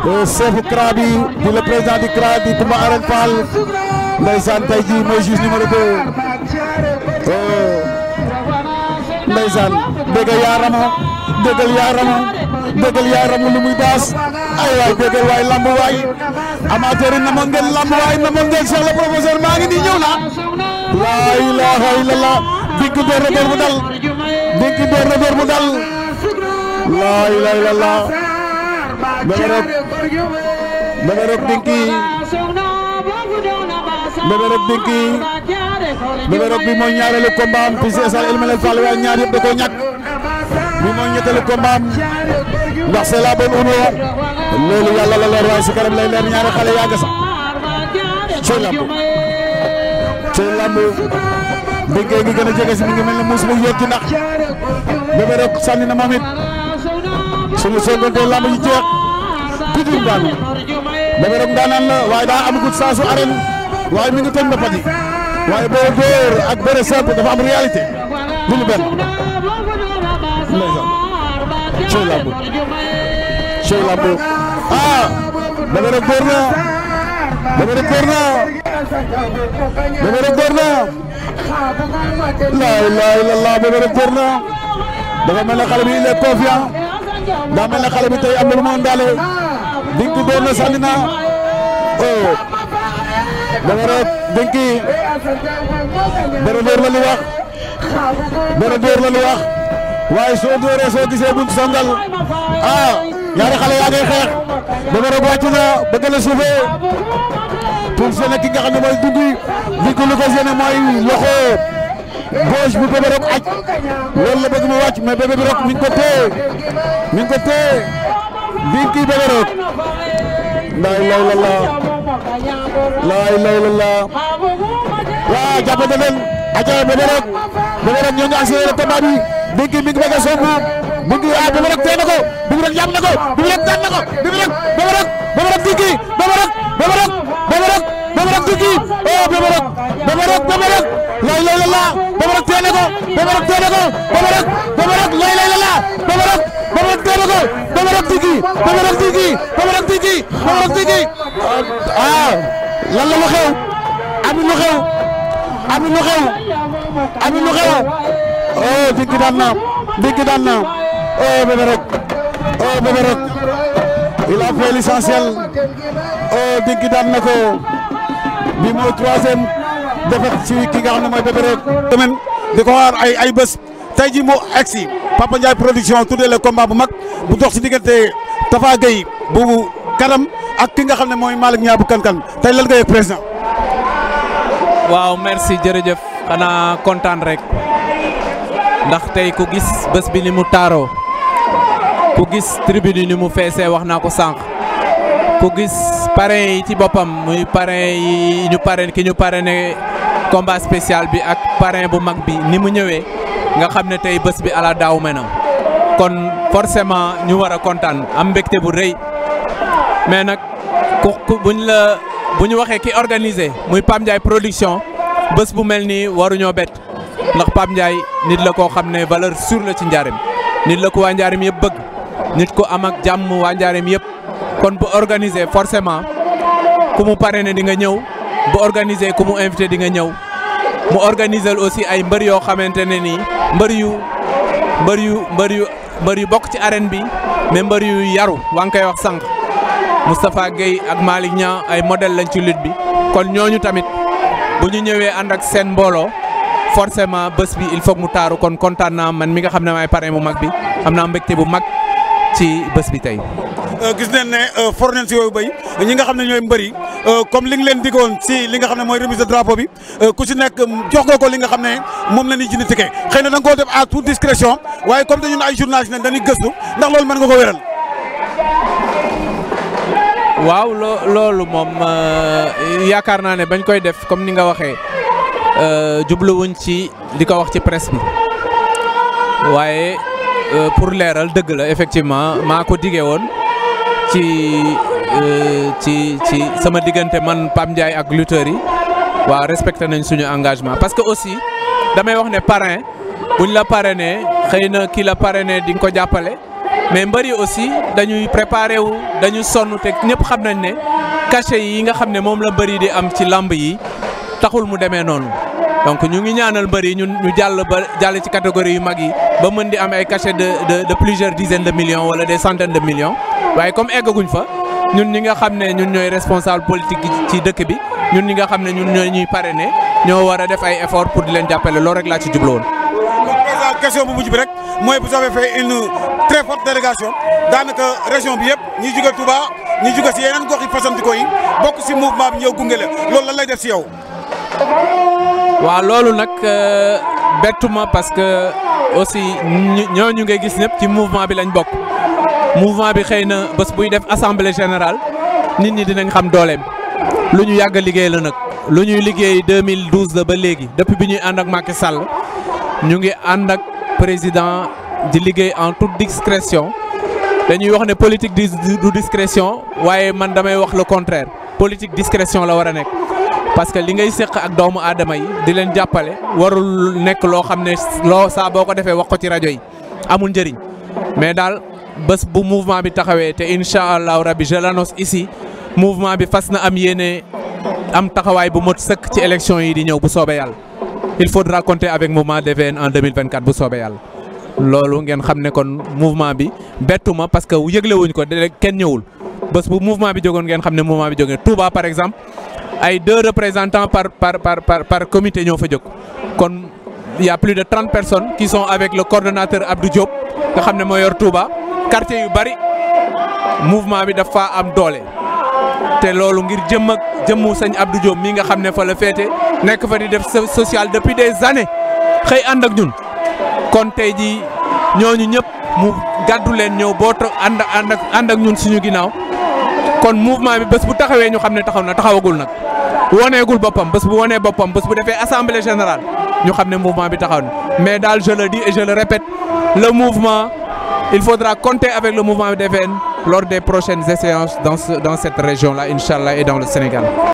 chef CRA bi di le président du CRA di Koumba Arène Fall ndeysaan tey jii mooy juge numéro 2 ndeysaan déggal yaa ramo déggal yaa ramo déggal yaa ramo lu muy baas ay waay déggal waay lamb waay amateur yi namoon ngeen lamb waay namoon ngeen Cheikh le professeur maa ngi nii ñëw na laa ilaha illallah dink door na door mu dal dink door na door mu dal laa ilaha illallah Bébé Rock Bébé Rock dinki Bébé Rock dinki Bébé Rock bi mooy ñaareelu combat am fii si stade El Malick Fall waaye ñaar yëpp da koo ñàkk bi mooy ñetteelu combat am ndax c'est la bonne union loolu yàlla la leer waaye si kanam lay leer ñaari xale yaa nga sax cey lamb cey lamb dinkee ngi gën a jege si mi ngi mel ne muus mu yóot ci ndax Bébé Rock sànni na moom it suñu soogante lamb ji jeex kudul daanu Bébé Rock daanaan la waaye daa amagut saa su arène waaye mi ngi tëj ba pati waaye boo dóor ak bëre simple dafa am réalité du lu benn ndeysaan cey lamb cey lamb ah Bébé Rock dóor na Bébé Rock dóor na Bébé Rock dóor na la ilaha illallah Bébé Rock dóor na dafa mel ne xale bi il est confiant daa mel ne xale bi tey am na lu mu àndaale dinki dóor na sànni na oh Bébé Rock dinki bëre dóor la li wax bëre dóor la li wax waaye soo dóoree soo gisee buñ songal ah ñaari xale yaa ngay xeex Bébé Rock wàcc na bëgg na suufee pour seen ki nga xam ne mooy dungi dinki lu ko seen mooy loxo gauche bu Bébé Rock aj loolu la bëgg mu wàcc mais Bébé Rock mi ngi ko téye mi ngi ko téye dinki Bébé Rock laa ilaaha illallaah laa ilaaha illallaah waaw jàppante leen aca Bébé Rock Bébé Rock ñoo ngi accéléré combat bi dinki mi ngi bëgg a songu dinki ah Bébé Rock téye na ko Bébé Rock jàpp na ko Bébé Rock daan na ko Bébé Rock Bébé Rock Bébé Rock dinki Bébé Rock Bébé Rock Bébé Rock Bébé Rock dinki oh Bébé Rock Bébé Rock Bébé Rock laa ilaaha illallaah Bébé Rock téye na ko Bébé Rock téye na ko Bébé Rock Bébé Rock laa ilaaha illallaah Bébé Rock Bébé Rock téye na ko Bébé Rock dinki Bébé Rock dinki Bébé Rock dinki Bébé Rock dinki ah lan la lu xew am lu xew am lu xew am lu xew oh dinki daan na dinki daan na oh Bébé Rock oh Bébé Rock il a fait l'essentiel oh dinki daan na ko bi mooy troisième défaite ci ki nga xam ne mooy Bébé Rock semaine di ko xaar ay ay bés tey ji mu egsi Papa Ndiaye production tuddee le combat bu mag bu dox ci diggante Tafa Gueye bu kanam ak ki nga xam ne mooy Malick Niang bu kan-kan tey lan nga yëg président waaw merci jërëjëf xanaa kontaan rek ndax tey ku gis bés bi ni mu taaroo ku gis tribune yi ni mu feesee wax naa ko sànq ku gis parrain yi ci boppam muy parrain yi ñu parrain ki ñu parrainé combat spécial bi ak parrain bu mag bi ni mu ñëwee nga xam ne tey bés bi ala daaw me na kon forcément ñu war a kontaan am mbégte bu rëy mais nag ku ku buñ la bu ñu waxee ki organisé muy Pape Ndiaye production bés bu mel nii waruñoo bett ndax Pape Ndiaye nit la koo xam ne valeur sûre la ci njaarim nit la ko waa njaarim yëpp bëgg nit ko am ak jàmm waa njaarim yëpp kon bu organisé forcément ku mu parrainé di nga ñëw bu organisé ku mu invité di nga ñëw mu organiser aussi ay mbër yoo xamante ne nii mbër yu mbër yu mbër yu mbër yu bokk ci arène bi mais mbër yu yaru waa ngi koy wax sànq Moustapha Gueye ak Malick Niang ay modèle lañ ci lutte bi kon ñooñu tamit bu ñu ñëwee ànd ak seen mbooloo forcément bés bi il faut mu taaru kon kontaan naa man mi nga xam ne maay parrain bu mag bi am naa mbégte bu mag ci bés bi tey. gis nañ ne for nañ si yooyu béy ñi nga xam ne ñooy mbër yi comme li nga leen digoon si li nga xam ne mooy remise de drapeau bi ku si nekk jox nga ko li nga xam ne moom la ñuy jënd ticket xëy na da nga koo def à toute discrétion waaye comme dañu ne ay journalistes ne dañuy gëstu ndax loolu mën nga ko wéral. waaw loo loolu moom yaakaar naa ne bañ koy def comme ni nga waxee jubluwuñ ci di ko wax ci presse bi waaye pour leeral dëgg la effectivement maa ko digee woon ci ci ci sama diggante man Pape Ndiaye ak lutteurs yi waaw respecté nañ suñu engagement parce que aussi damay wax ne parrain buñ la parrainé xëy na kii la parrainé di nga ko jàppale mais mbëri aussi dañuy préparé wu dañu sonn te ñëpp xam nañ ne cachet yi nga xam ne moom la mbëri di am ci lamb yi taxul mu demee noonu donc ñu ngi ñaanal mbëri ñun ñu jàll ba jàll ci catégorie yu mag yi ba mën di am ay cachet de de de plusieurs dizaines de millions wala des centaines de millions waaye comme eggaguñ fa ñun ñi nga xam ne ñun ñooy responsable politique ci dëkk bi ñun ñi nga xam ne ñun ñooy ñuy parrainer ñoo war a def ay effort pour di leen jàppale loolu rek laa ci jublu woon. président question bu mujj bi rek mooy vous avez fait une très forte délégation daanaka région bi yëpp ñi jóge Touba ñi jóge si yeneen gox yi fasantikoo yi bokk si mouvement bi ñëw gunge la loolu lan lay def si yow. waaw loolu nag bettuma parce que aussi ñooñu ngay gis ñëpp ci mouvement bi lañ bokk mouvement bi xëy na bés buy def assemblée générale nit ñi dinañ xam dooleem lu ñu yàgg a liggéey la nag lu ñuy liggéey 2012 la ba léegi depuis bi ñuy ànd ak Macky Sall ñu ngi ànd ak président di liggéey en toute discrétion dañuy wax ne politique du discrétion waaye man damay wax le contraire politique discrétion la war a nekk. parce que li ngay séq ak doomu aadama yi di leen jàppale warul nekk loo xam ne loo saa boo ko defee wax ko ci rajo yi amul njëriñ mais daal bés bu mouvement bi taxawee te incha allahu rabbi je l'annonce ici mouvement bi fas na am yéene am taxawaay bu mot sëkk ci élection yi di ñëw bu soobee yàlla il faudra compter avec mouvement DVN en 2024 bu soobee yàlla. loolu ngeen xam ne kon mouvement bi bettuma parce que yëglewuñ ko de kenn ñëwul bés bu mouvement bi jógoon ngeen xam ne mouvement bi jógee Touba par exemple. ay deux représentants par par par par par comité ñoo fa jóg kon y a plus de trente personnes qui sont avec le coordonnateur Abdou Diop nga xam ne moo yor Touba quartier yu bari mouvement bi dafa am doole. te loolu ngir jëm ak jëmmu sëñ Abdou Diop mii nga xam ne fa la féete nekk fa di def social depuis des années xëy ànd ak ñun kon tey jii ñooñu ñëpp mu gàddu leen ñëw boo ànd ànd ak ànd ak ñun suñu ginnaaw. kon mouvement bi bés bu taxawee ñu xam ne taxaw na taxawagul nag woneegul boppam bés bu wonee boppam bés bu defee assemblée générale ñu xam ne mouvement bi taxaw na mais daal je le dis et je le répète le mouvement il faudra compter avec le mouvement DVN lors des prochaines séances dans ce dans cette région là inchallah et dans le Sénégal